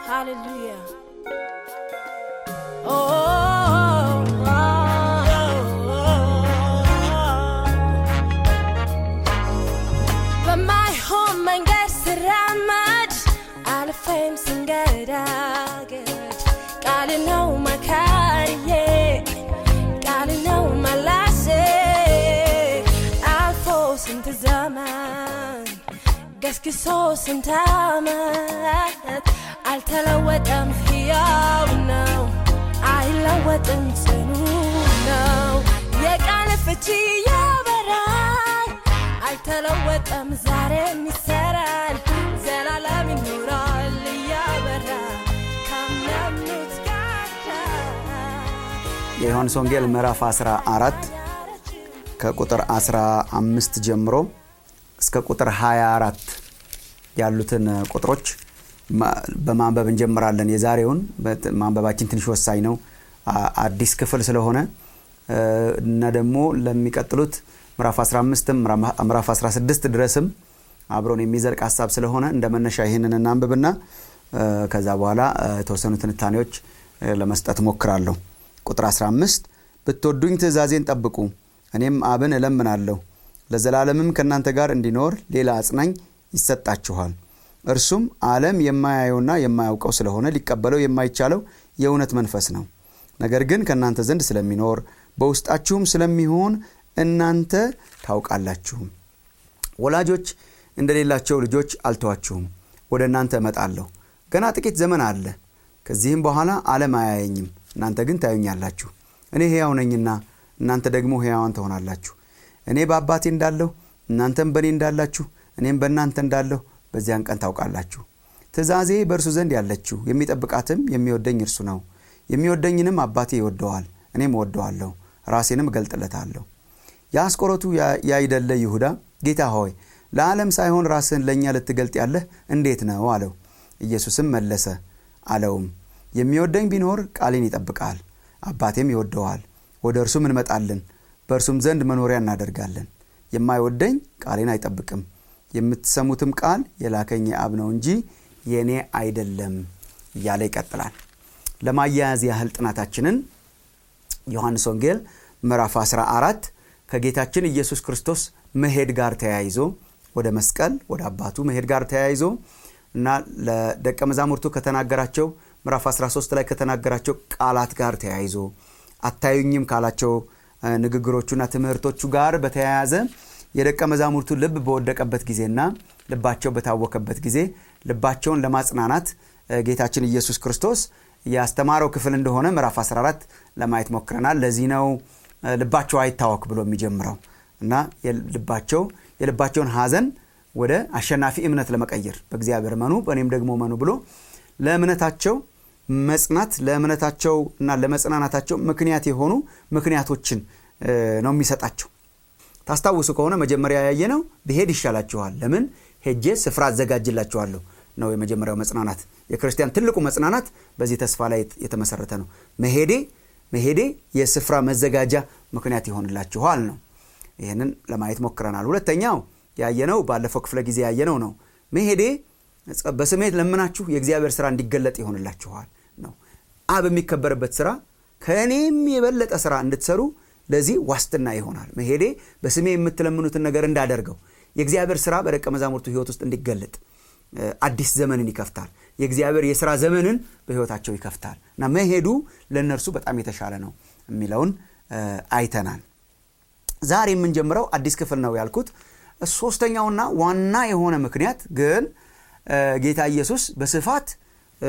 Hallelujah. Oh, oh, oh, በማይሆን መንገድ ስራመድ አልፌም ስንገዳገድ ቃል ነው መካሪዬ ቃል ነው መላሴ አልፎ ስንት ዘመን ገስግሶ ስንት ዓመት አልተለወጠም፣ ሕያው ነው፣ አይለወጥም፣ ጽኑ ነው። የቃል ፍቺ ያበራል፣ አልተለወጠም፣ ዛሬም ይሰራል፣ ዘላለም ይኖራል እያበራ ካመኑት ጋር የዮሐንስ ወንጌል ምዕራፍ 14 ከቁጥር 15 ጀምሮ እስከ ቁጥር 24 ያሉትን ቁጥሮች ማ- በማንበብ እንጀምራለን። የዛሬውን በት- ማንበባችን ትንሽ ወሳኝ ነው፣ አ- አዲስ ክፍል ስለሆነ እ፣ እና ደግሞ ለሚቀጥሉት ምዕራፍ 15ም ምዕራፍ 16 ድረስም አብሮን የሚዘልቅ ሀሳብ ስለሆነ እንደ መነሻ ይህንን እናንብብና እ፣ ከዛ በኋላ እ፣ የተወሰኑ ትንታኔዎች እ፣ ለመስጠት ሞክራለሁ። ቁጥር 15 ብትወዱኝ ትእዛዜን ጠብቁ፣ እኔም አብን እለምናለሁ ለዘላለምም ከእናንተ ጋር እንዲኖር ሌላ አጽናኝ ይሰጣችኋል። እርሱም ዓለም የማያየውና የማያውቀው ስለሆነ ሊቀበለው የማይቻለው የእውነት መንፈስ ነው። ነገር ግን ከእናንተ ዘንድ ስለሚኖር በውስጣችሁም ስለሚሆን እናንተ ታውቃላችሁም። ወላጆች እንደሌላቸው ልጆች አልተዋችሁም፣ ወደ እናንተ እመጣለሁ። ገና ጥቂት ዘመን አለ፣ ከዚህም በኋላ ዓለም አያየኝም፣ እናንተ ግን ታዩኛላችሁ። እኔ ሕያው ነኝና እናንተ ደግሞ ሕያዋን ትሆናላችሁ። እኔ በአባቴ እንዳለሁ እናንተም በእኔ እንዳላችሁ እኔም በእናንተ እንዳለሁ በዚያን ቀን ታውቃላችሁ። ትእዛዜ በእርሱ ዘንድ ያለችው የሚጠብቃትም የሚወደኝ እርሱ ነው። የሚወደኝንም አባቴ ይወደዋል፣ እኔም እወደዋለሁ፣ ራሴንም እገልጥለታለሁ። የአስቆሮቱ ያ- ያይደለ ይሁዳ ጌታ ሆይ ለዓለም ሳይሆን ራስህን ለእኛ ልትገልጥ ያለህ እንዴት ነው አለው። ኢየሱስም መለሰ አለውም የሚወደኝ ቢኖር ቃሌን ይጠብቃል፣ አባቴም ይወደዋል፣ ወደ እርሱም እንመጣለን፣ በእርሱም ዘንድ መኖሪያ እናደርጋለን። የማይወደኝ ቃሌን አይጠብቅም። የምትሰሙትም ቃል የላከኝ የአብ ነው እንጂ የእኔ አይደለም እያለ ይቀጥላል። ለማያያዝ ያህል ጥናታችንን ዮሐንስ ወንጌል ምዕራፍ 14 ከጌታችን ኢየሱስ ክርስቶስ መሄድ ጋር ተያይዞ ወደ መስቀል ወደ አባቱ መሄድ ጋር ተያይዞ እና ለደቀ መዛሙርቱ ከተናገራቸው ምዕራፍ 13 ላይ ከተናገራቸው ቃላት ጋር ተያይዞ አታዩኝም ካላቸው እ፣ ንግግሮቹና ትምህርቶቹ ጋር በተያያዘ የደቀ መዛሙርቱ ልብ በወደቀበት ጊዜና ልባቸው በታወከበት ጊዜ ልባቸውን ለማጽናናት እ፣ ጌታችን ኢየሱስ ክርስቶስ ያስተማረው ክፍል እንደሆነ ምዕራፍ 14 ለማየት ሞክረናል። ለዚህ ነው እ፣ ልባቸው አይታወክ ብሎ የሚጀምረው እና የልባቸው የልባቸውን ሐዘን ወደ አሸናፊ እምነት ለመቀየር በእግዚአብሔር መኑ በእኔም ደግሞ መኑ ብሎ ለእምነታቸው መጽናት ለእምነታቸው እና ለመጽናናታቸው ምክንያት የሆኑ ምክንያቶችን እ፣ ነው የሚሰጣቸው። ታስታውሱ ከሆነ መጀመሪያ ያየነው ብሄድ ይሻላችኋል፣ ለምን ሄጄ ስፍራ አዘጋጅላችኋለሁ ነው የመጀመሪያው መጽናናት። የክርስቲያን ትልቁ መጽናናት በዚህ ተስፋ ላይ የተመሰረተ ነው። መሄዴ መሄዴ የስፍራ መዘጋጃ ምክንያት ይሆንላችኋል ነው። ይህንን ለማየት ሞክረናል። ሁለተኛው ያየነው ባለፈው ክፍለ ጊዜ ያየነው ነው። መሄዴ በስሜ ለምናችሁ የእግዚአብሔር ስራ እንዲገለጥ ይሆንላችኋል ነው። አብ የሚከበርበት ስራ ከእኔም የበለጠ ስራ እንድትሰሩ ለዚህ ዋስትና ይሆናል። መሄዴ በስሜ የምትለምኑትን ነገር እንዳደርገው የእግዚአብሔር ስራ በደቀ መዛሙርቱ ህይወት ውስጥ እንዲገለጥ እ፣ አዲስ ዘመንን ይከፍታል። የእግዚአብሔር የስራ ዘመንን በህይወታቸው ይከፍታል እና መሄዱ ለእነርሱ በጣም የተሻለ ነው የሚለውን እ፣ አይተናል። ዛሬ የምንጀምረው አዲስ ክፍል ነው ያልኩት ሶስተኛውና ዋና የሆነ ምክንያት ግን እ፣ ጌታ ኢየሱስ በስፋት እ፣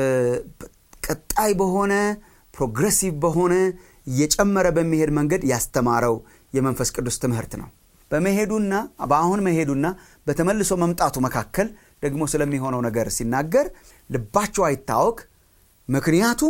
ቀጣይ በሆነ ፕሮግሬሲቭ በሆነ እየጨመረ በሚሄድ መንገድ ያስተማረው የመንፈስ ቅዱስ ትምህርት ነው። በመሄዱና በአሁን መሄዱና በተመልሶ መምጣቱ መካከል ደግሞ ስለሚሆነው ነገር ሲናገር ልባቸው አይታወክ፣ ምክንያቱም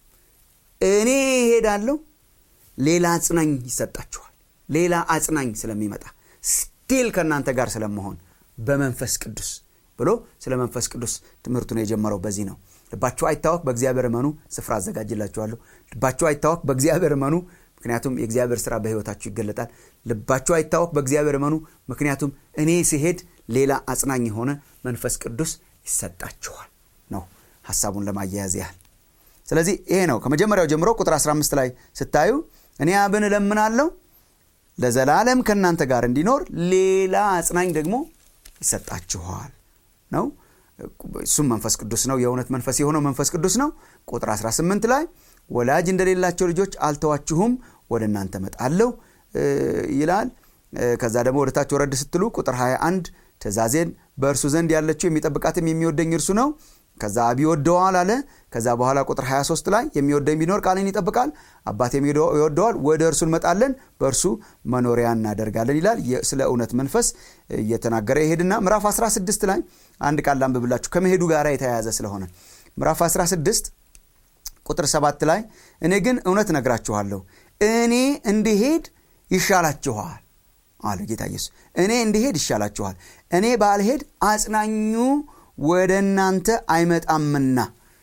እኔ እሄዳለሁ ሌላ አጽናኝ ይሰጣችኋል። ሌላ አጽናኝ ስለሚመጣ ስቲል ከእናንተ ጋር ስለመሆን በመንፈስ ቅዱስ ብሎ ስለ መንፈስ ቅዱስ ትምህርቱን የጀመረው በዚህ ነው። ልባችሁ አይታወክ፣ በእግዚአብሔር እመኑ፣ ስፍራ አዘጋጅላችኋለሁ። ልባችሁ አይታወክ፣ በእግዚአብሔር እመኑ፣ ምክንያቱም የእግዚአብሔር ስራ በሕይወታችሁ ይገለጣል። ልባችሁ አይታወክ፣ በእግዚአብሔር እመኑ፣ ምክንያቱም እኔ ሲሄድ ሌላ አጽናኝ የሆነ መንፈስ ቅዱስ ይሰጣችኋል ነው ሀሳቡን ለማያያዝ ያህል ስለዚህ ይሄ ነው ከመጀመሪያው ጀምሮ ቁጥር 15 ላይ ስታዩ እኔ አብን እለምናለሁ ለዘላለም ከእናንተ ጋር እንዲኖር ሌላ አጽናኝ ደግሞ ይሰጣችኋል ነው እሱም መንፈስ ቅዱስ ነው የእውነት መንፈስ የሆነው መንፈስ ቅዱስ ነው ቁጥር 18 ላይ ወላጅ እንደሌላቸው ልጆች አልተዋችሁም ወደ እናንተ መጣለሁ ይላል ከዛ ደግሞ ወደ ታች ወረድ ስትሉ ቁጥር 21 ትእዛዜን በእርሱ ዘንድ ያለችው የሚጠብቃትም የሚወደኝ እርሱ ነው ከዛ አብ ይወደዋል አለ ከዛ በኋላ ቁጥር 23 ላይ የሚወደኝ ቢኖር ቃልን ይጠብቃል አባቴም ይወደዋል ወደ እርሱ እንመጣለን በእርሱ መኖሪያ እናደርጋለን ይላል ስለ እውነት መንፈስ እየተናገረ ይሄድና ምዕራፍ 16 ላይ አንድ ቃል ላንብብላችሁ ከመሄዱ ጋር የተያያዘ ስለሆነ ምዕራፍ 16 ቁጥር 7 ላይ እኔ ግን እውነት ነግራችኋለሁ እኔ እንዲሄድ ይሻላችኋል አለ ጌታ ኢየሱስ እኔ እንዲሄድ ይሻላችኋል እኔ ባልሄድ አጽናኙ ወደ እናንተ አይመጣምና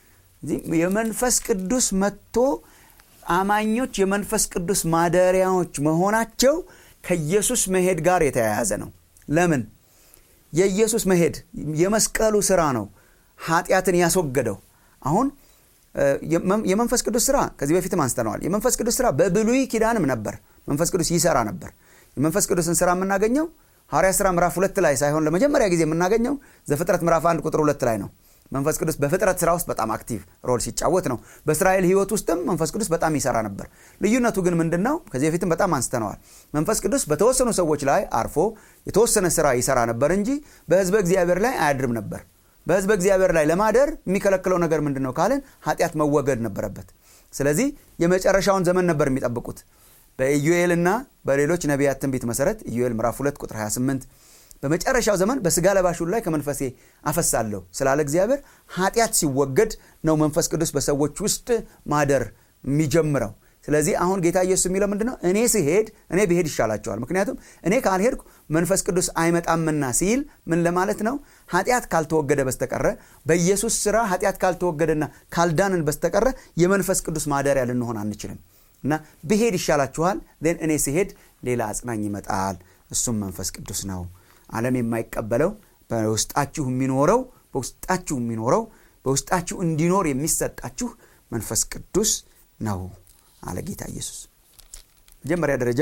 የመንፈስ ቅዱስ መጥቶ አማኞች የመንፈስ ቅዱስ ማደሪያዎች መሆናቸው ከኢየሱስ መሄድ ጋር የተያያዘ ነው ለምን የኢየሱስ መሄድ የመስቀሉ ስራ ነው ኃጢአትን ያስወገደው አሁን የመንፈስ ቅዱስ ስራ ከዚህ በፊትም አንስተነዋል የመንፈስ ቅዱስ ስራ በብሉይ ኪዳንም ነበር መንፈስ ቅዱስ ይሰራ ነበር የመንፈስ ቅዱስን ስራ የምናገኘው ሐዋርያ ሥራ ምዕራፍ ሁለት ላይ ሳይሆን ለመጀመሪያ ጊዜ የምናገኘው ዘፍጥረት ምዕራፍ አንድ ቁጥር ሁለት ላይ ነው መንፈስ ቅዱስ በፍጥረት ስራ ውስጥ በጣም አክቲቭ ሮል ሲጫወት ነው በእስራኤል ህይወት ውስጥም መንፈስ ቅዱስ በጣም ይሰራ ነበር ልዩነቱ ግን ምንድን ነው ከዚህ በፊትም በጣም አንስተነዋል መንፈስ ቅዱስ በተወሰኑ ሰዎች ላይ አርፎ የተወሰነ ስራ ይሰራ ነበር እንጂ በህዝበ እግዚአብሔር ላይ አያድርም ነበር በህዝበ እግዚአብሔር ላይ ለማደር የሚከለክለው ነገር ምንድን ነው ካልን ኃጢአት መወገድ ነበረበት ስለዚህ የመጨረሻውን ዘመን ነበር የሚጠብቁት በኢዩኤልና በሌሎች ነቢያት ትንቢት መሰረት ኢዩኤል ምዕራፍ 2 ቁጥር 28 በመጨረሻው ዘመን በስጋ ለባሽ ላይ ከመንፈሴ አፈሳለሁ ስላለ እግዚአብሔር ኃጢአት ሲወገድ ነው መንፈስ ቅዱስ በሰዎች ውስጥ ማደር የሚጀምረው ስለዚህ አሁን ጌታ ኢየሱስ የሚለው ምንድን ነው እኔ ስሄድ እኔ ብሄድ ይሻላቸዋል ምክንያቱም እኔ ካልሄድኩ መንፈስ ቅዱስ አይመጣምና ሲል ምን ለማለት ነው ኃጢአት ካልተወገደ በስተቀረ በኢየሱስ ስራ ኃጢአት ካልተወገደና ካልዳንን በስተቀረ የመንፈስ ቅዱስ ማደሪያ ልንሆን አንችልም እና ብሄድ ይሻላችኋል ን እኔ ስሄድ ሌላ አጽናኝ ይመጣል እሱም መንፈስ ቅዱስ ነው ዓለም የማይቀበለው በውስጣችሁ የሚኖረው በውስጣችሁ የሚኖረው በውስጣችሁ እንዲኖር የሚሰጣችሁ መንፈስ ቅዱስ ነው አለ ጌታ ኢየሱስ መጀመሪያ ደረጃ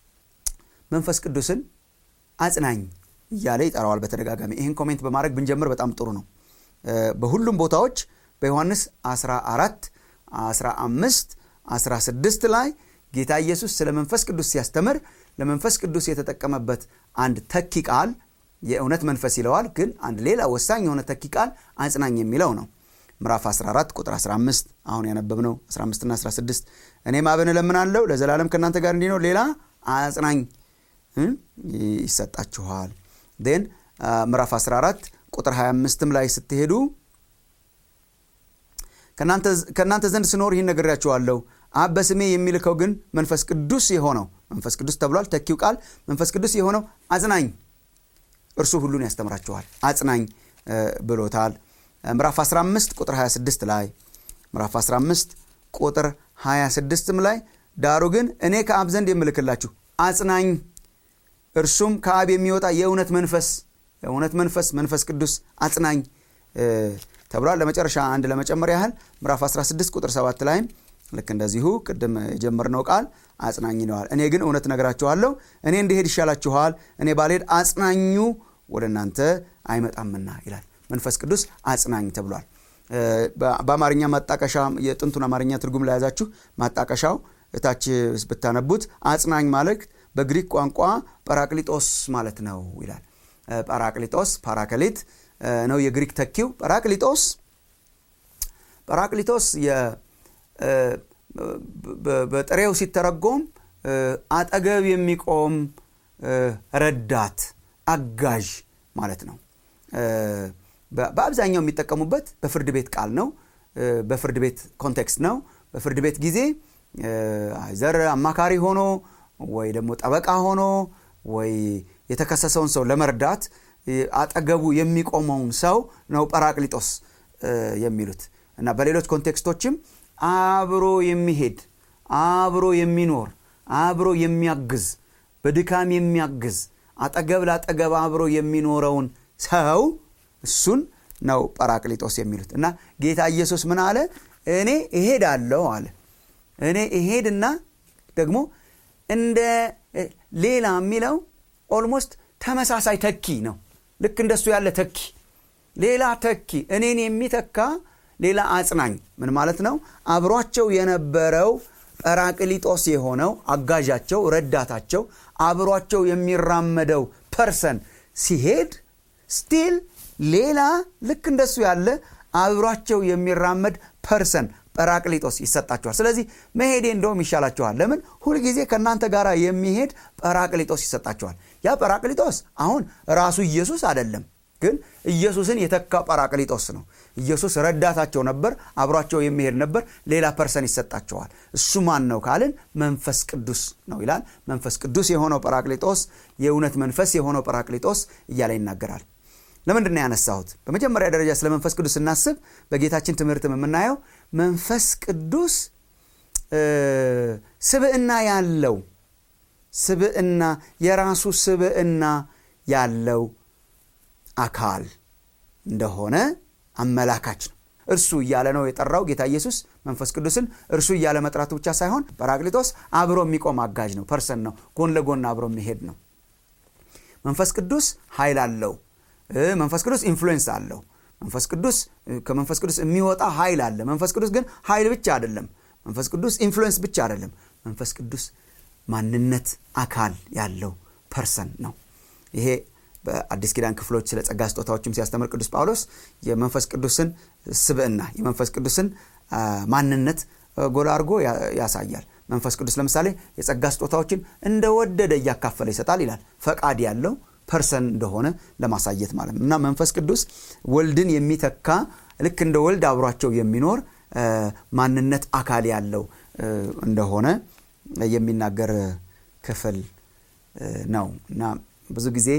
መንፈስ ቅዱስን አጽናኝ እያለ ይጠራዋል በተደጋጋሚ ይህን ኮሜንት በማድረግ ብንጀምር በጣም ጥሩ ነው በሁሉም ቦታዎች በዮሐንስ 14 15 16 ላይ ጌታ ኢየሱስ ስለ መንፈስ ቅዱስ ሲያስተምር ለመንፈስ ቅዱስ የተጠቀመበት አንድ ተኪ ቃል የእውነት መንፈስ ይለዋል ግን አንድ ሌላ ወሳኝ የሆነ ተኪ ቃል አጽናኝ የሚለው ነው ምዕራፍ 14 ቁጥር 15 አሁን ያነበብነው 15 ና 16 እኔም አብን እለምናለሁ ለዘላለም ከእናንተ ጋር እንዲኖር ሌላ አጽናኝ ይሰጣችኋል ን ምዕራፍ 14 ቁጥር 25 ላይ ስትሄዱ ከእናንተ ዘንድ ስኖር ይህን ነግሬያችኋለሁ አብ በስሜ የሚልከው ግን መንፈስ ቅዱስ የሆነው መንፈስ ቅዱስ ተብሏል ተኪው ቃል መንፈስ ቅዱስ የሆነው አጽናኝ እርሱ ሁሉን ያስተምራችኋል አጽናኝ ብሎታል ምዕራፍ 15 ቁጥር 26 ላይ ምዕራፍ 15 ቁጥር 26 ላይ ዳሩ ግን እኔ ከአብ ዘንድ የምልክላችሁ አጽናኝ እርሱም ከአብ የሚወጣ የእውነት መንፈስ የእውነት መንፈስ መንፈስ ቅዱስ አጽናኝ ተብሏል ለመጨረሻ አንድ ለመጨመር ያህል ምዕራፍ 16 ቁጥር 7 ላይም ልክ እንደዚሁ ቅድም የጀመርነው ቃል አጽናኝ ይለዋል እኔ ግን እውነት ነገራችኋለሁ እኔ እንዲሄድ ይሻላችኋል እኔ ባልሄድ አጽናኙ ወደ እናንተ አይመጣምና ይላል መንፈስ ቅዱስ አጽናኝ ተብሏል በአማርኛ ማጣቀሻ የጥንቱን አማርኛ ትርጉም ለያዛችሁ ማጣቀሻው እታች ብታነቡት አጽናኝ ማለት በግሪክ ቋንቋ ጳራቅሊጦስ ማለት ነው ይላል ጳራቅሊጦስ ፓራከሊት ነው የግሪክ ተኪው ጳራቅሊጦስ ጳራቅሊጦስ በጥሬው ሲተረጎም አጠገብ የሚቆም ረዳት አጋዥ ማለት ነው በአብዛኛው የሚጠቀሙበት በፍርድ ቤት ቃል ነው በፍርድ ቤት ኮንቴክስት ነው በፍርድ ቤት ጊዜ ዘር አማካሪ ሆኖ ወይ ደግሞ ጠበቃ ሆኖ ወይ የተከሰሰውን ሰው ለመርዳት አጠገቡ የሚቆመውን ሰው ነው ጳራቅሊጦስ የሚሉት እና በሌሎች ኮንቴክስቶችም አብሮ የሚሄድ አብሮ የሚኖር አብሮ የሚያግዝ በድካም የሚያግዝ አጠገብ ላጠገብ አብሮ የሚኖረውን ሰው እሱን ነው ጳራቅሊጦስ የሚሉት እና ጌታ ኢየሱስ ምን አለ እኔ እሄዳለሁ አለ እኔ እሄድና ደግሞ እንደ ሌላ የሚለው ኦልሞስት ተመሳሳይ ተኪ ነው ልክ እንደሱ ያለ ተኪ ሌላ ተኪ እኔን የሚተካ ሌላ አጽናኝ ምን ማለት ነው አብሯቸው የነበረው ጰራቅሊጦስ የሆነው አጋዣቸው ረዳታቸው አብሯቸው የሚራመደው ፐርሰን ሲሄድ ስቲል ሌላ ልክ እንደሱ ያለ አብሯቸው የሚራመድ ፐርሰን ጰራቅሊጦስ ይሰጣችኋል ስለዚህ መሄዴ እንደውም ይሻላችኋል ለምን ሁልጊዜ ከእናንተ ጋር የሚሄድ ጰራቅሊጦስ ይሰጣችኋል ያ ጰራቅሊጦስ አሁን ራሱ ኢየሱስ አይደለም ግን ኢየሱስን የተካ ጳራቅሊጦስ ነው ኢየሱስ ረዳታቸው ነበር አብሯቸው የሚሄድ ነበር ሌላ ፐርሰን ይሰጣቸዋል እሱ ማን ነው ካልን መንፈስ ቅዱስ ነው ይላል መንፈስ ቅዱስ የሆነው ጳራቅሊጦስ የእውነት መንፈስ የሆነው ጳራቅሊጦስ እያለ ይናገራል ለምንድን ነው ያነሳሁት በመጀመሪያ ደረጃ ስለ መንፈስ ቅዱስ ስናስብ በጌታችን ትምህርትም የምናየው መንፈስ ቅዱስ ስብዕና ያለው ስብዕና የራሱ ስብዕና ያለው አካል እንደሆነ አመላካች ነው እርሱ እያለ ነው የጠራው ጌታ ኢየሱስ መንፈስ ቅዱስን እርሱ እያለ መጥራቱ ብቻ ሳይሆን ጰራቅሊጦስ አብሮ የሚቆም አጋዥ ነው ፐርሰን ነው ጎን ለጎን አብሮ የሚሄድ ነው መንፈስ ቅዱስ ኃይል አለው መንፈስ ቅዱስ ኢንፍሉዌንስ አለው መንፈስ ቅዱስ ከመንፈስ ቅዱስ የሚወጣ ኃይል አለ መንፈስ ቅዱስ ግን ኃይል ብቻ አይደለም መንፈስ ቅዱስ ኢንፍሉዌንስ ብቻ አይደለም መንፈስ ቅዱስ ማንነት አካል ያለው ፐርሰን ነው ይሄ በአዲስ ኪዳን ክፍሎች ስለ ጸጋ ስጦታዎችም ሲያስተምር ቅዱስ ጳውሎስ የመንፈስ ቅዱስን ስብዕና የመንፈስ ቅዱስን ማንነት ጎላ አድርጎ ያሳያል መንፈስ ቅዱስ ለምሳሌ የጸጋ ስጦታዎችን እንደወደደ እያካፈለ ይሰጣል ይላል ፈቃድ ያለው ፐርሰን እንደሆነ ለማሳየት ማለት ነው እና መንፈስ ቅዱስ ወልድን የሚተካ ልክ እንደ ወልድ አብሯቸው የሚኖር ማንነት አካል ያለው እንደሆነ የሚናገር ክፍል ነው እና ብዙ ጊዜ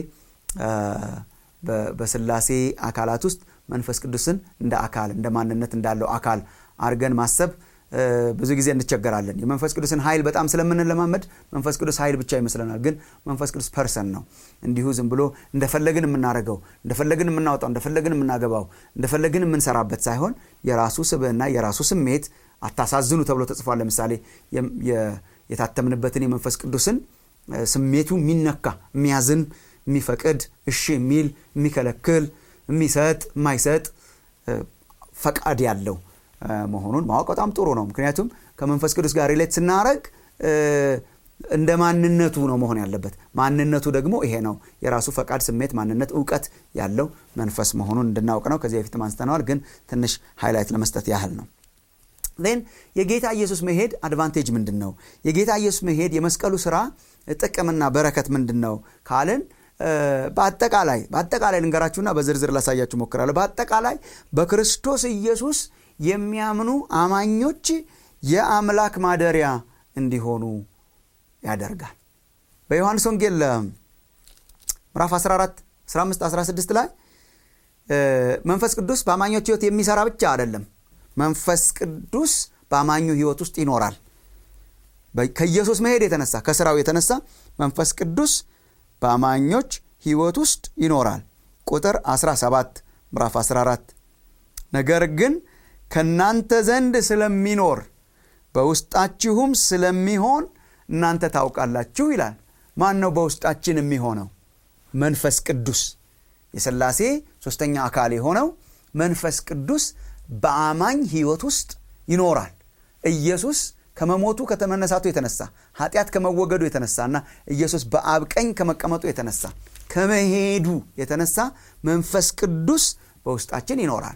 በስላሴ አካላት ውስጥ መንፈስ ቅዱስን እንደ አካል እንደ ማንነት እንዳለው አካል አድርገን ማሰብ ብዙ ጊዜ እንቸገራለን የመንፈስ ቅዱስን ኃይል በጣም ስለምንለማመድ መንፈስ ቅዱስ ኃይል ብቻ ይመስለናል ግን መንፈስ ቅዱስ ፐርሰን ነው እንዲሁ ዝም ብሎ እንደፈለግን የምናደርገው እንደፈለግን የምናወጣው እንደፈለግን የምናገባው እንደፈለግን የምንሰራበት ሳይሆን የራሱ ስብዕና የራሱ ስሜት አታሳዝኑ ተብሎ ተጽፏል ለምሳሌ የታተምንበትን የመንፈስ ቅዱስን ስሜቱ የሚነካ የሚያዝን የሚፈቅድ እሺ የሚል የሚከለክል የሚሰጥ የማይሰጥ ፈቃድ ያለው መሆኑን ማወቅ በጣም ጥሩ ነው ምክንያቱም ከመንፈስ ቅዱስ ጋር ሪሌት ስናረግ እንደ ማንነቱ ነው መሆን ያለበት ማንነቱ ደግሞ ይሄ ነው የራሱ ፈቃድ ስሜት ማንነት እውቀት ያለው መንፈስ መሆኑን እንድናውቅ ነው ከዚህ በፊት አንስተነዋል ግን ትንሽ ሃይላይት ለመስጠት ያህል ነው ን የጌታ ኢየሱስ መሄድ አድቫንቴጅ ምንድን ነው የጌታ ኢየሱስ መሄድ የመስቀሉ ስራ ጥቅምና በረከት ምንድን ነው ካልን በአጠቃላይ በአጠቃላይ ልንገራችሁና በዝርዝር ላሳያችሁ ሞክራለሁ በአጠቃላይ በክርስቶስ ኢየሱስ የሚያምኑ አማኞች የአምላክ ማደሪያ እንዲሆኑ ያደርጋል በዮሐንስ ወንጌል ምዕራፍ 14 15 16 ላይ መንፈስ ቅዱስ በአማኞች ህይወት የሚሰራ ብቻ አይደለም መንፈስ ቅዱስ በአማኙ ህይወት ውስጥ ይኖራል ከኢየሱስ መሄድ የተነሳ ከስራው የተነሳ መንፈስ ቅዱስ በአማኞች ህይወት ውስጥ ይኖራል ቁጥር 17 ምዕራፍ 14 ነገር ግን ከእናንተ ዘንድ ስለሚኖር በውስጣችሁም ስለሚሆን እናንተ ታውቃላችሁ ይላል ማን ነው በውስጣችን የሚሆነው መንፈስ ቅዱስ የስላሴ ሶስተኛ አካል የሆነው መንፈስ ቅዱስ በአማኝ ህይወት ውስጥ ይኖራል ኢየሱስ ከመሞቱ ከተመነሳቱ የተነሳ ኃጢአት ከመወገዱ የተነሳና ኢየሱስ በአብ ቀኝ ከመቀመጡ የተነሳ ከመሄዱ የተነሳ መንፈስ ቅዱስ በውስጣችን ይኖራል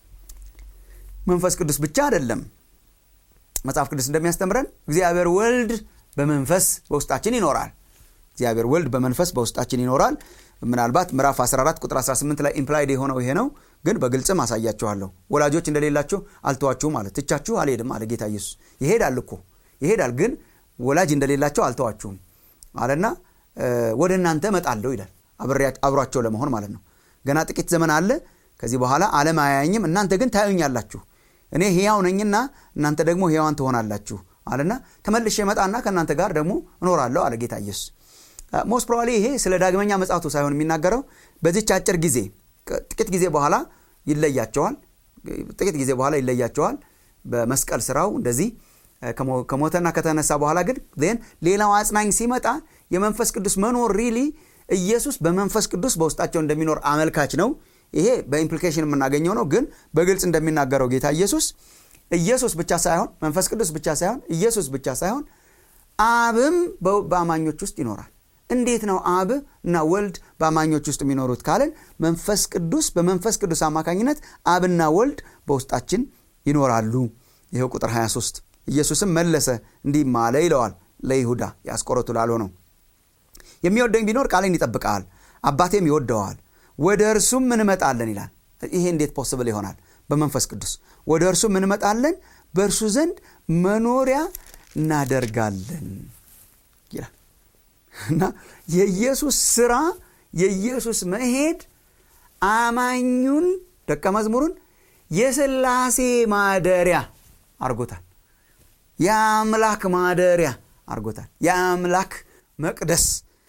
መንፈስ ቅዱስ ብቻ አይደለም መጽሐፍ ቅዱስ እንደሚያስተምረን እግዚአብሔር ወልድ በመንፈስ በውስጣችን ይኖራል እግዚአብሔር ወልድ በመንፈስ በውስጣችን ይኖራል ምናልባት ምዕራፍ 14 ቁጥር 18 ላይ ኢምፕላይድ የሆነው ይሄ ነው ግን በግልጽም አሳያችኋለሁ ወላጆች እንደሌላችሁ አልተዋችሁ ማለት ትቻችሁ አልሄድም አለ ጌታ ኢየሱስ ይሄዳል እኮ ይሄዳል ግን ወላጅ እንደሌላቸው አልተዋችሁም አለና ወደ እናንተ እመጣለሁ ይላል አብሯቸው ለመሆን ማለት ነው ገና ጥቂት ዘመን አለ ከዚህ በኋላ አለም አያየኝም እናንተ ግን ታዩኛላችሁ እኔ ህያው ነኝና እናንተ ደግሞ ህያዋን ትሆናላችሁ አለና ተመልሼ መጣና ከእናንተ ጋር ደግሞ እኖራለሁ አለ ጌታ ኢየሱስ ሞስት ፕሮባብሊ ይሄ ስለ ዳግመኛ መጻቱ ሳይሆን የሚናገረው በዚች አጭር ጊዜ ጥቂት ጊዜ በኋላ ይለያቸዋል ጥቂት ጊዜ በኋላ ይለያቸዋል በመስቀል ስራው እንደዚህ ከሞተና ከተነሳ በኋላ ግን ን ሌላው አጽናኝ ሲመጣ የመንፈስ ቅዱስ መኖር ሪሊ ኢየሱስ በመንፈስ ቅዱስ በውስጣቸው እንደሚኖር አመልካች ነው ይሄ በኢምፕሊኬሽን የምናገኘው ነው ግን በግልጽ እንደሚናገረው ጌታ ኢየሱስ ኢየሱስ ብቻ ሳይሆን መንፈስ ቅዱስ ብቻ ሳይሆን ኢየሱስ ብቻ ሳይሆን አብም በአማኞች ውስጥ ይኖራል እንዴት ነው አብ እና ወልድ በአማኞች ውስጥ የሚኖሩት ካልን መንፈስ ቅዱስ በመንፈስ ቅዱስ አማካኝነት አብና ወልድ በውስጣችን ይኖራሉ ይኸው ቁጥር 23 ኢየሱስም መለሰ እንዲህ ማለ ይለዋል ለይሁዳ የአስቆሮቱ ላልሆነው የሚወደኝ ቢኖር ቃሌን ይጠብቃል አባቴም ይወደዋል ወደ እርሱም እንመጣለን ይላል ይሄ እንዴት ፖስብል ይሆናል በመንፈስ ቅዱስ ወደ እርሱም እንመጣለን በእርሱ ዘንድ መኖሪያ እናደርጋለን ይላል እና የኢየሱስ ስራ የኢየሱስ መሄድ አማኙን ደቀ መዝሙሩን የስላሴ ማደሪያ አርጎታል የአምላክ ማደሪያ አርጎታል የአምላክ መቅደስ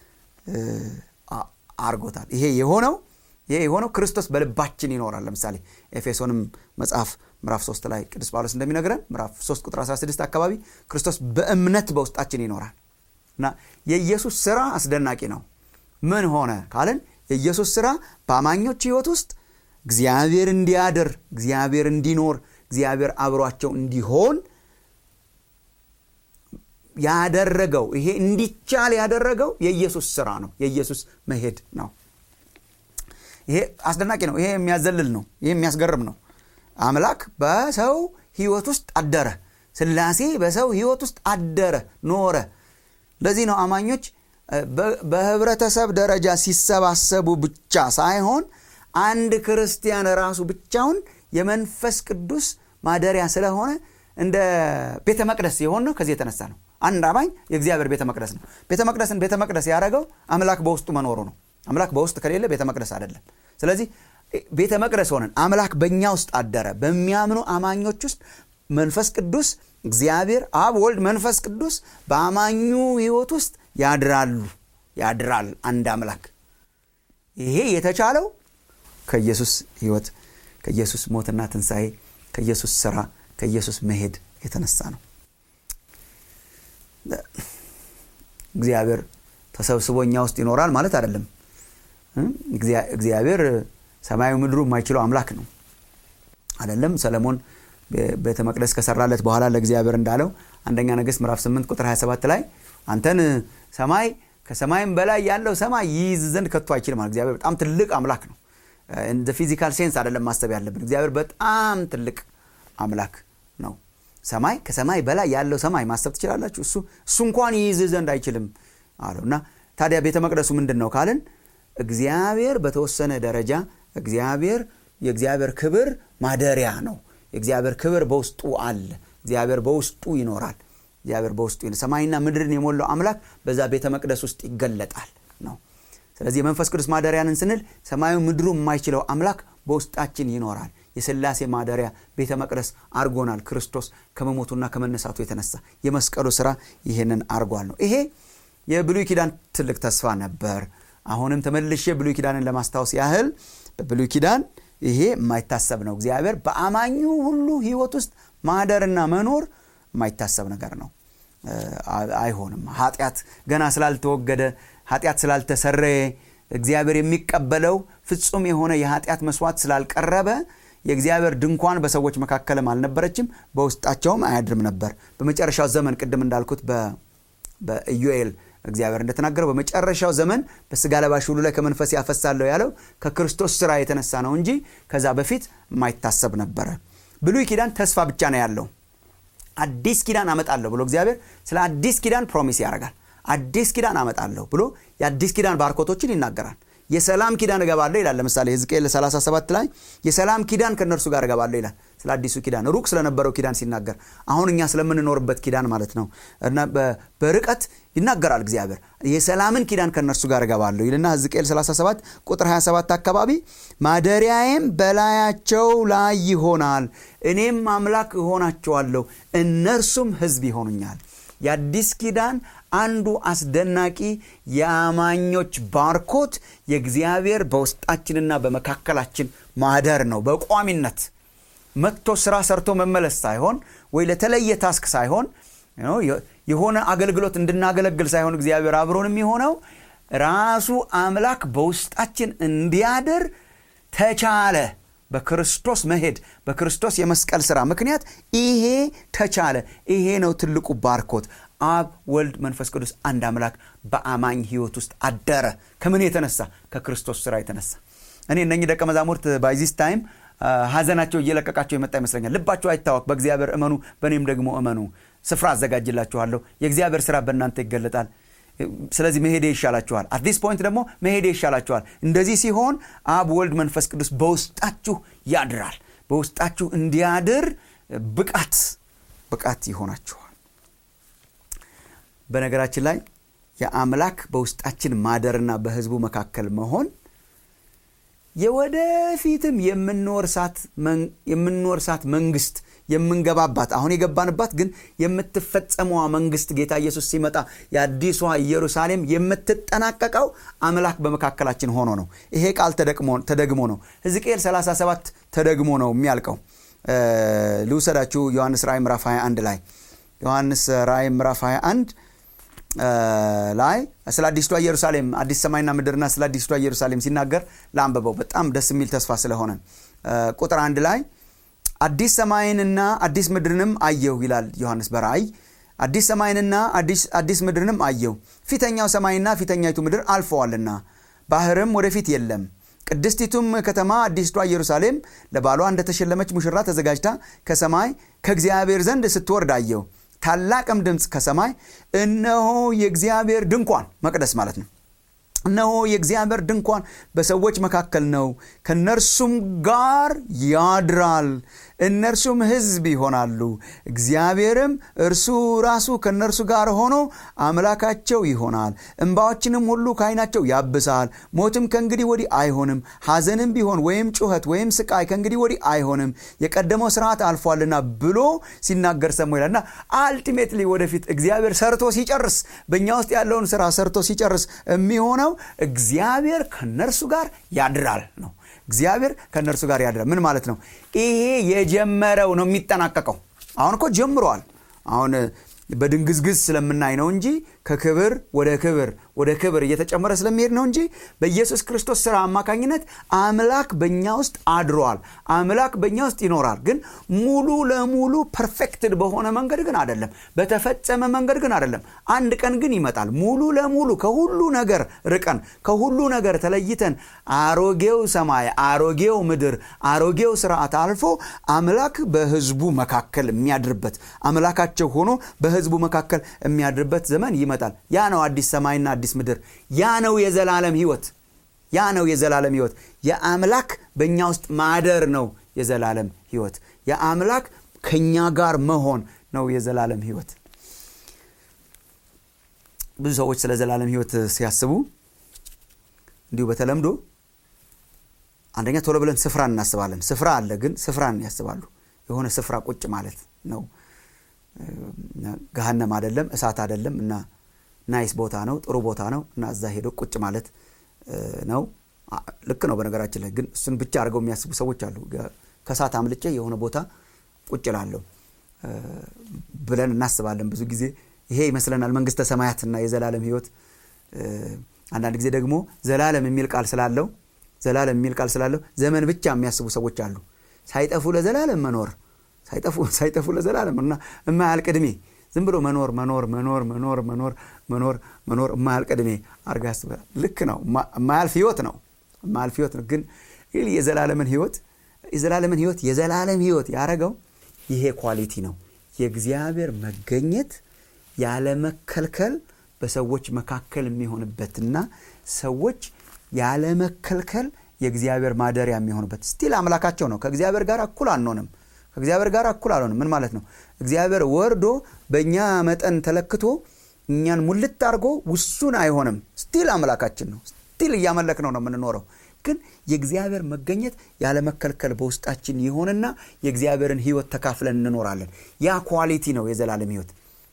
አርጎታል ይሄ የሆነው ይሄ የሆነው ክርስቶስ በልባችን ይኖራል ለምሳሌ ኤፌሶንም መጽሐፍ ምዕራፍ 3 ላይ ቅዱስ ጳውሎስ እንደሚነግረን ምዕራፍ 3 ቁጥር 16 አካባቢ ክርስቶስ በእምነት በውስጣችን ይኖራል እና የኢየሱስ ስራ አስደናቂ ነው ምን ሆነ ካልን የኢየሱስ ስራ በአማኞች ህይወት ውስጥ እግዚአብሔር እንዲያድር እግዚአብሔር እንዲኖር እግዚአብሔር አብሯቸው እንዲሆን ያደረገው ይሄ እንዲቻል ያደረገው የኢየሱስ ስራ ነው የኢየሱስ መሄድ ነው ይሄ አስደናቂ ነው ይሄ የሚያዘልል ነው ይሄ የሚያስገርም ነው አምላክ በሰው ህይወት ውስጥ አደረ ስላሴ በሰው ህይወት ውስጥ አደረ ኖረ ለዚህ ነው አማኞች በህብረተሰብ ደረጃ ሲሰባሰቡ ብቻ ሳይሆን አንድ ክርስቲያን ራሱ ብቻውን የመንፈስ ቅዱስ ማደሪያ ስለሆነ እንደ ቤተ መቅደስ የሆን ነው ከዚህ የተነሳ ነው አንድ አማኝ የእግዚአብሔር ቤተ መቅደስ ነው ቤተ መቅደስን ቤተ መቅደስ ያደረገው አምላክ በውስጡ መኖሩ ነው አምላክ በውስጥ ከሌለ ቤተ መቅደስ አይደለም ስለዚህ ቤተ መቅደስ ሆነን አምላክ በእኛ ውስጥ አደረ በሚያምኑ አማኞች ውስጥ መንፈስ ቅዱስ እግዚአብሔር አብ ወልድ መንፈስ ቅዱስ በአማኙ ህይወት ውስጥ ያድራሉ ያድራል አንድ አምላክ ይሄ የተቻለው ከኢየሱስ ህይወት ከኢየሱስ ሞትና ትንሣኤ ከኢየሱስ ስራ ከኢየሱስ መሄድ የተነሳ ነው እግዚአብሔር ተሰብስቦ እኛ ውስጥ ይኖራል ማለት አይደለም እግዚአብሔር ሰማያዊ ምድሩ የማይችለው አምላክ ነው አይደለም ሰለሞን ቤተ መቅደስ ከሰራለት በኋላ ለእግዚአብሔር እንዳለው አንደኛ ነገስት ምዕራፍ 8 ቁጥር 27 ላይ አንተን ሰማይ ከሰማይም በላይ ያለው ሰማይ ይይዝ ዘንድ ከቶ አይችልም ማለት እግዚአብሔር በጣም ትልቅ አምላክ ነው እንደ ፊዚካል ሴንስ አይደለም ማሰብ ያለብን እግዚአብሔር በጣም ትልቅ አምላክ ነው ሰማይ ከሰማይ በላይ ያለው ሰማይ ማሰብ ትችላላችሁ እሱ እሱ እንኳን ይይዝ ዘንድ አይችልም አለው እና ታዲያ ቤተ መቅደሱ ምንድን ነው ካልን እግዚአብሔር በተወሰነ ደረጃ እግዚአብሔር የእግዚአብሔር ክብር ማደሪያ ነው የእግዚአብሔር ክብር በውስጡ አለ እግዚአብሔር በውስጡ ይኖራል እግዚአብሔር በውስጡ ሰማይና ምድርን የሞላው አምላክ በዛ ቤተ መቅደስ ውስጥ ይገለጣል ነው ስለዚህ የመንፈስ ቅዱስ ማደሪያንን ስንል ሰማዩ ምድሩ የማይችለው አምላክ በውስጣችን ይኖራል የስላሴ ማደሪያ ቤተ መቅደስ አርጎናል ክርስቶስ ከመሞቱና ከመነሳቱ የተነሳ የመስቀሉ ስራ ይህንን አርጓል ነው ይሄ የብሉይ ኪዳን ትልቅ ተስፋ ነበር አሁንም ተመልሼ ብሉይ ኪዳንን ለማስታወስ ያህል በብሉይ ኪዳን ይሄ የማይታሰብ ነው እግዚአብሔር በአማኙ ሁሉ ህይወት ውስጥ ማደርና መኖር የማይታሰብ ነገር ነው አይሆንም ኃጢአት ገና ስላልተወገደ ኃጢአት ስላልተሰረየ እግዚአብሔር የሚቀበለው ፍጹም የሆነ የኃጢአት መስዋዕት ስላልቀረበ የእግዚአብሔር ድንኳን በሰዎች መካከልም አልነበረችም በውስጣቸውም አያድርም ነበር በመጨረሻው ዘመን ቅድም እንዳልኩት በኢዩኤል እግዚአብሔር እንደተናገረው በመጨረሻው ዘመን በስጋ ለባሽ ሁሉ ላይ ከመንፈስ ያፈሳለሁ ያለው ከክርስቶስ ስራ የተነሳ ነው እንጂ ከዛ በፊት የማይታሰብ ነበረ ብሉይ ኪዳን ተስፋ ብቻ ነው ያለው አዲስ ኪዳን አመጣለሁ ብሎ እግዚአብሔር ስለ አዲስ ኪዳን ፕሮሚስ ያደርጋል አዲስ ኪዳን አመጣለሁ ብሎ የአዲስ ኪዳን ባርኮቶችን ይናገራል የሰላም ኪዳን እገባለሁ ይላል ለምሳሌ ህዝቅኤል 37 ላይ የሰላም ኪዳን ከእነርሱ ጋር እገባለሁ ይላል ስለ አዲሱ ኪዳን ሩቅ ስለነበረው ኪዳን ሲናገር አሁን እኛ ስለምንኖርበት ኪዳን ማለት ነው እና በርቀት ይናገራል እግዚአብሔር የሰላምን ኪዳን ከእነርሱ ጋር እገባለሁ ይልና ህዝቅኤል 37 ቁጥር 27 አካባቢ ማደሪያዬም በላያቸው ላይ ይሆናል እኔም አምላክ እሆናቸዋለሁ እነርሱም ህዝብ ይሆኑኛል የአዲስ ኪዳን አንዱ አስደናቂ የአማኞች ባርኮት የእግዚአብሔር በውስጣችንና በመካከላችን ማደር ነው በቋሚነት መጥቶ ስራ ሰርቶ መመለስ ሳይሆን ወይ ለተለየ ታስክ ሳይሆን የሆነ አገልግሎት እንድናገለግል ሳይሆን እግዚአብሔር አብሮን የሚሆነው ራሱ አምላክ በውስጣችን እንዲያድር ተቻለ በክርስቶስ መሄድ በክርስቶስ የመስቀል ስራ ምክንያት ይሄ ተቻለ ይሄ ነው ትልቁ ባርኮት አብ ወልድ መንፈስ ቅዱስ አንድ አምላክ በአማኝ ህይወት ውስጥ አደረ ከምን የተነሳ ከክርስቶስ ስራ የተነሳ እኔ እነኚህ ደቀ መዛሙርት ባይዚስ ታይም ሀዘናቸው እየለቀቃቸው የመጣ ይመስለኛል ልባቸው አይታወቅ በእግዚአብሔር እመኑ በእኔም ደግሞ እመኑ ስፍራ አዘጋጅላችኋለሁ የእግዚአብሔር ስራ በእናንተ ይገለጣል ስለዚህ መሄዴ ይሻላችኋል አዲስ ፖይንት ደግሞ መሄዴ ይሻላችኋል እንደዚህ ሲሆን አብ ወልድ መንፈስ ቅዱስ በውስጣችሁ ያድራል በውስጣችሁ እንዲያድር ብቃት ብቃት ይሆናችኋል በነገራችን ላይ የአምላክ በውስጣችን ማደርና በህዝቡ መካከል መሆን የወደፊትም የምንወርሳት መንግስት የምንገባባት አሁን የገባንባት ግን የምትፈጸመዋ መንግስት ጌታ ኢየሱስ ሲመጣ የአዲሷ ኢየሩሳሌም የምትጠናቀቀው አምላክ በመካከላችን ሆኖ ነው ይሄ ቃል ተደግሞ ነው ሕዝቅኤል 37 ተደግሞ ነው የሚያልቀው ልውሰዳችሁ ዮሐንስ ራእይ ምዕራፍ 21 ላይ ዮሐንስ ራእይ ምዕራፍ 21 ላይ ስለ አዲስቷ ኢየሩሳሌም አዲስ ሰማይና ምድርና ስለ አዲስቷ ኢየሩሳሌም ሲናገር ለአንበበው በጣም ደስ የሚል ተስፋ ስለሆነ ቁጥር አንድ ላይ አዲስ ሰማይንና አዲስ ምድርንም አየሁ ይላል ዮሐንስ በራእይ አዲስ ሰማይንና አዲስ ምድርንም አየሁ ፊተኛው ሰማይና ፊተኛይቱ ምድር አልፈዋልና ባህርም ወደፊት የለም ቅድስቲቱም ከተማ አዲስቷ ኢየሩሳሌም ለባሏ እንደተሸለመች ሙሽራ ተዘጋጅታ ከሰማይ ከእግዚአብሔር ዘንድ ስትወርድ አየሁ ታላቅም ድምፅ ከሰማይ እነሆ የእግዚአብሔር ድንኳን መቅደስ ማለት ነው እነሆ የእግዚአብሔር ድንኳን በሰዎች መካከል ነው ከነርሱም ጋር ያድራል እነርሱም ህዝብ ይሆናሉ እግዚአብሔርም እርሱ ራሱ ከእነርሱ ጋር ሆኖ አምላካቸው ይሆናል እንባዎችንም ሁሉ ከዓይናቸው ያብሳል ሞትም ከእንግዲህ ወዲህ አይሆንም ሐዘንም ቢሆን ወይም ጩኸት ወይም ስቃይ ከእንግዲህ ወዲህ አይሆንም የቀደመው ስርዓት አልፏልና ብሎ ሲናገር ሰሞ ይላል እና አልቲሜትሊ ወደፊት እግዚአብሔር ሰርቶ ሲጨርስ በእኛ ውስጥ ያለውን ስራ ሰርቶ ሲጨርስ የሚሆነው እግዚአብሔር ከነርሱ ጋር ያድራል ነው እግዚአብሔር ከእነርሱ ጋር ያድራል ምን ማለት ነው ይሄ የጀመረው ነው የሚጠናቀቀው አሁን እኮ ጀምሯል አሁን በድንግዝግዝ ስለምናይ ነው እንጂ ከክብር ወደ ክብር ወደ ክብር እየተጨመረ ስለሚሄድ ነው እንጂ በኢየሱስ ክርስቶስ ስራ አማካኝነት አምላክ በእኛ ውስጥ አድሯል አምላክ በእኛ ውስጥ ይኖራል ግን ሙሉ ለሙሉ ፐርፌክትድ በሆነ መንገድ ግን አይደለም በተፈጸመ መንገድ ግን አይደለም አንድ ቀን ግን ይመጣል ሙሉ ለሙሉ ከሁሉ ነገር ርቀን ከሁሉ ነገር ተለይተን አሮጌው ሰማይ አሮጌው ምድር አሮጌው ስርዓት አልፎ አምላክ በህዝቡ መካከል የሚያድርበት አምላካቸው ሆኖ በህዝቡ መካከል የሚያድርበት ዘመን ይመጣል ያ ነው አዲስ ሰማይና አዲስ ምድር ያ ነው የዘላለም ህይወት ያ ነው የዘላለም ህይወት የአምላክ በእኛ ውስጥ ማደር ነው የዘላለም ህይወት የአምላክ ከእኛ ጋር መሆን ነው የዘላለም ህይወት ብዙ ሰዎች ስለ ዘላለም ህይወት ሲያስቡ እንዲሁ በተለምዶ አንደኛ ቶሎ ብለን ስፍራን እናስባለን ስፍራ አለ ግን ስፍራን ያስባሉ የሆነ ስፍራ ቁጭ ማለት ነው ገሃነም አይደለም እሳት አይደለም እና ናይስ ቦታ ነው ጥሩ ቦታ ነው እና እዛ ሄዶ ቁጭ ማለት ነው ልክ ነው በነገራችን ላይ ግን እሱን ብቻ አድርገው የሚያስቡ ሰዎች አሉ ከእሳት አምልጬ የሆነ ቦታ ቁጭ ላለሁ ብለን እናስባለን ብዙ ጊዜ ይሄ ይመስለናል መንግስተ ሰማያትና የዘላለም ህይወት አንዳንድ ጊዜ ደግሞ ዘላለም የሚል ቃል ስላለው ዘላለም የሚል ቃል ስላለው ዘመን ብቻ የሚያስቡ ሰዎች አሉ ሳይጠፉ ለዘላለም መኖር ሳይጠፉ ለዘላለም እና የማያልቅ ዕድሜ ዝም ብሎ መኖር መኖር መኖር መኖር መኖር መኖር መኖር የማያልቅ ዕድሜ አርጋ ያስባል ልክ ነው የማያልፍ ህይወት ነው የማያልፍ ህይወት ነው ግን የዘላለምን ህይወት የዘላለምን ህይወት የዘላለም ህይወት ያረገው ይሄ ኳሊቲ ነው የእግዚአብሔር መገኘት ያለመከልከል በሰዎች መካከል የሚሆንበትና ሰዎች ያለመከልከል የእግዚአብሔር ማደሪያ የሚሆንበት ስቲል አምላካቸው ነው ከእግዚአብሔር ጋር እኩል አንሆንም ከእግዚአብሔር ጋር እኩል አልሆንም ምን ማለት ነው እግዚአብሔር ወርዶ በእኛ መጠን ተለክቶ እኛን ሙልት አድርጎ ውሱን አይሆንም ስቲል አምላካችን ነው ስቲል እያመለክ ነው ነው የምንኖረው ግን የእግዚአብሔር መገኘት ያለመከልከል በውስጣችን ይሆንና የእግዚአብሔርን ህይወት ተካፍለን እንኖራለን ያ ኳሊቲ ነው የዘላለም ህይወት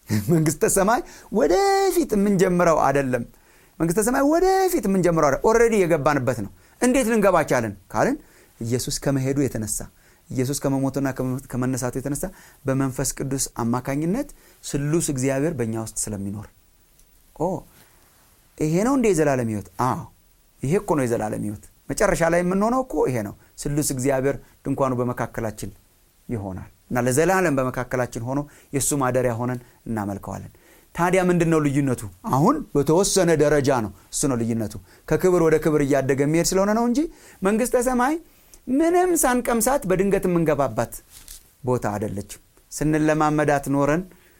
መንግስተ ሰማይ ወደፊት የምንጀምረው አደለም መንግስተ ሰማይ ወደፊት የምንጀምረው አደ ኦልሬዲ የገባንበት ነው እንዴት ልንገባ ቻልን ካልን ኢየሱስ ከመሄዱ የተነሳ ኢየሱስ ከመሞቱና ከመነሳቱ የተነሳ በመንፈስ ቅዱስ አማካኝነት ስሉስ እግዚአብሔር በእኛ ውስጥ ስለሚኖር ኦ ይሄ ነው እንደ የዘላለም ህይወት አዎ ይሄ እኮ ነው የዘላለም ህይወት መጨረሻ ላይ የምንሆነው እኮ ይሄ ነው ስሉስ እግዚአብሔር ድንኳኑ በመካከላችን ይሆናል እና ለዘላለም በመካከላችን ሆኖ የእሱ ማደሪያ ሆነን እናመልከዋለን ታዲያ ምንድን ነው ልዩነቱ አሁን በተወሰነ ደረጃ ነው እሱ ነው ልዩነቱ ከክብር ወደ ክብር እያደገ የሚሄድ ስለሆነ ነው እንጂ መንግስተ ሰማይ ምንም ሳንቀምሳት በድንገት የምንገባባት ቦታ አደለችም ስንለማመዳት ኖረን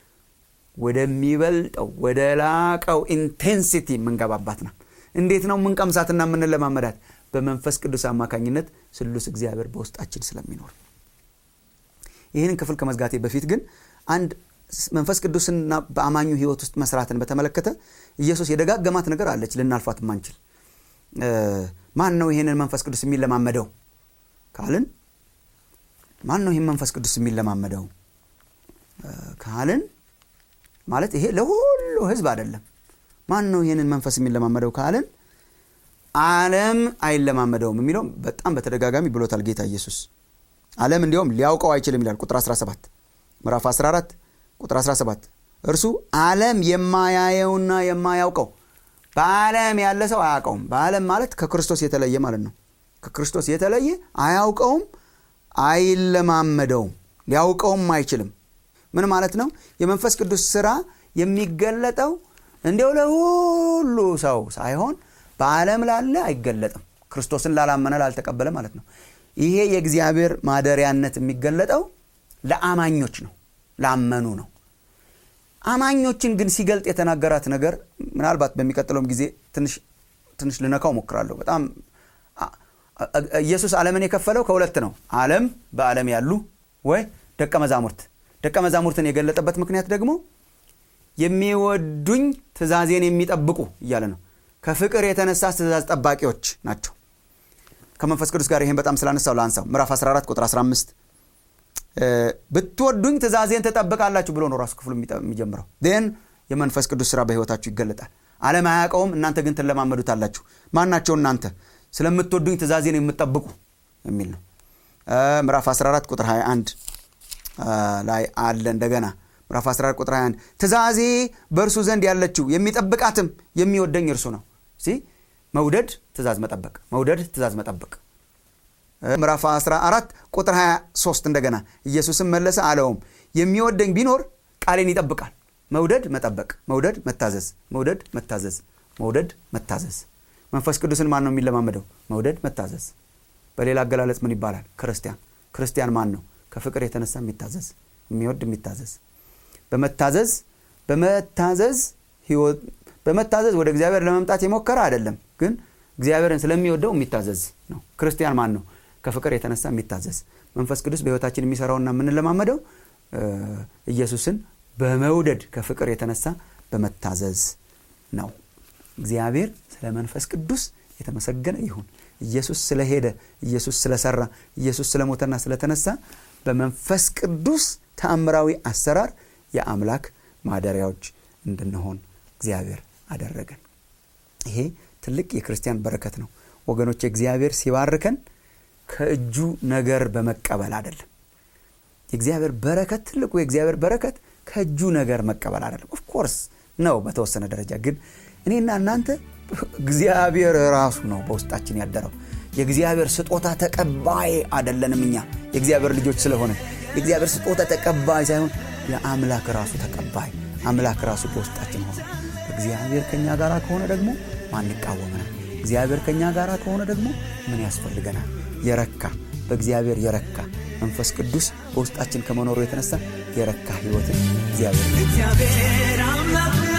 ወደሚበልጠው ወደ ላቀው ኢንቴንሲቲ የምንገባባት ናት እንዴት ነው የምንቀምሳትና የምንለማመዳት በመንፈስ ቅዱስ አማካኝነት ስሉስ እግዚአብሔር በውስጣችን ስለሚኖር ይህንን ክፍል ከመዝጋቴ በፊት ግን አንድ መንፈስ ቅዱስና በአማኙ ህይወት ውስጥ መስራትን በተመለከተ ኢየሱስ የደጋገማት ነገር አለች ልናልፋት ማንችል ማን ነው ይህንን መንፈስ ቅዱስ የሚለማመደው ካልን ማን ነው ይህን መንፈስ ቅዱስ የሚለማመደው ካልን ማለት ይሄ ለሁሉ ህዝብ አይደለም ማን ነው ይህንን መንፈስ የሚለማመደው ካልን አለም አይለማመደውም የሚለው በጣም በተደጋጋሚ ብሎታል ጌታ ኢየሱስ አለም እንዲሁም ሊያውቀው አይችልም ይላል ቁጥር 17 ምዕራፍ 14 ቁጥር 17 እርሱ አለም የማያየውና የማያውቀው በአለም ያለ ሰው አያውቀውም በአለም ማለት ከክርስቶስ የተለየ ማለት ነው ከክርስቶስ የተለየ አያውቀውም አይለማመደውም ሊያውቀውም አይችልም ምን ማለት ነው የመንፈስ ቅዱስ ስራ የሚገለጠው እንዲው ለሁሉ ሰው ሳይሆን በዓለም ላለ አይገለጥም ክርስቶስን ላላመነ ላልተቀበለ ማለት ነው ይሄ የእግዚአብሔር ማደሪያነት የሚገለጠው ለአማኞች ነው ላመኑ ነው አማኞችን ግን ሲገልጥ የተናገራት ነገር ምናልባት በሚቀጥለውም ጊዜ ትንሽ ልነካው ሞክራለሁ በጣም ኢየሱስ ዓለምን የከፈለው ከሁለት ነው ዓለም በዓለም ያሉ ወይ ደቀ መዛሙርት ደቀ መዛሙርትን የገለጠበት ምክንያት ደግሞ የሚወዱኝ ትእዛዜን የሚጠብቁ እያለ ነው ከፍቅር የተነሳ ትእዛዝ ጠባቂዎች ናቸው ከመንፈስ ቅዱስ ጋር ይህን በጣም ስላነሳው ለአንሳው ምዕራፍ 14 ቁጥር 15 ብትወዱኝ ትእዛዜን ትጠብቃላችሁ ብሎ ነው ራሱ ክፍሉ የሚጀምረው ን የመንፈስ ቅዱስ ስራ በህይወታችሁ ይገለጣል አለም አያውቀውም እናንተ ግን ትለማመዱታላችሁ ማናቸው እናንተ ስለምትወዱኝ ትእዛዜን የምትጠብቁ የሚል ነው ምዕራፍ 14 ቁጥር 21 ላይ አለ እንደገና ምዕራፍ 14 ቁጥር 21 ትእዛዜ በእርሱ ዘንድ ያለችው የሚጠብቃትም የሚወደኝ እርሱ ነው ሲ መውደድ ትእዛዝ መጠበቅ መውደድ ትእዛዝ መጠበቅ ምዕራፍ 14 ቁጥር 23 እንደገና ኢየሱስም መለሰ አለውም የሚወደኝ ቢኖር ቃሌን ይጠብቃል መውደድ መጠበቅ መውደድ መታዘዝ መውደድ መታዘዝ መውደድ መታዘዝ መንፈስ ቅዱስን ማን ነው የሚለማመደው መውደድ መታዘዝ በሌላ አገላለጽ ምን ይባላል ክርስቲያን ክርስቲያን ማን ነው ከፍቅር የተነሳ የሚታዘዝ የሚወድ የሚታዘዝ በመታዘዝ በመታዘዝ ህይወት በመታዘዝ ወደ እግዚአብሔር ለመምጣት የሞከረ አይደለም ግን እግዚአብሔርን ስለሚወደው የሚታዘዝ ነው ክርስቲያን ማን ነው ከፍቅር የተነሳ የሚታዘዝ መንፈስ ቅዱስ በህይወታችን የሚሰራውና የምንለማመደው ኢየሱስን በመውደድ ከፍቅር የተነሳ በመታዘዝ ነው እግዚአብሔር ስለ መንፈስ ቅዱስ የተመሰገነ ይሁን ኢየሱስ ስለሄደ ኢየሱስ ስለሰራ ኢየሱስ ስለሞተና ስለተነሳ በመንፈስ ቅዱስ ተአምራዊ አሰራር የአምላክ ማደሪያዎች እንድንሆን እግዚአብሔር አደረገን ይሄ ትልቅ የክርስቲያን በረከት ነው ወገኖች እግዚአብሔር ሲባርከን ከእጁ ነገር በመቀበል አይደለም የእግዚአብሔር በረከት ትልቁ የእግዚአብሔር በረከት ከእጁ ነገር መቀበል አይደለም ኦፍኮርስ ነው በተወሰነ ደረጃ ግን እኔና እናንተ እግዚአብሔር ራሱ ነው በውስጣችን ያደረው የእግዚአብሔር ስጦታ ተቀባይ አደለንም እኛ የእግዚአብሔር ልጆች ስለሆነ የእግዚአብሔር ስጦታ ተቀባይ ሳይሆን የአምላክ ራሱ ተቀባይ አምላክ ራሱ በውስጣችን ሆነ እግዚአብሔር ከእኛ ጋር ከሆነ ደግሞ ማን ይቃወመናል እግዚአብሔር ከእኛ ጋር ከሆነ ደግሞ ምን ያስፈልገናል የረካ በእግዚአብሔር የረካ መንፈስ ቅዱስ በውስጣችን ከመኖሩ የተነሳ የረካ ህይወትን እግዚአብሔር እግዚአብሔር አምላክ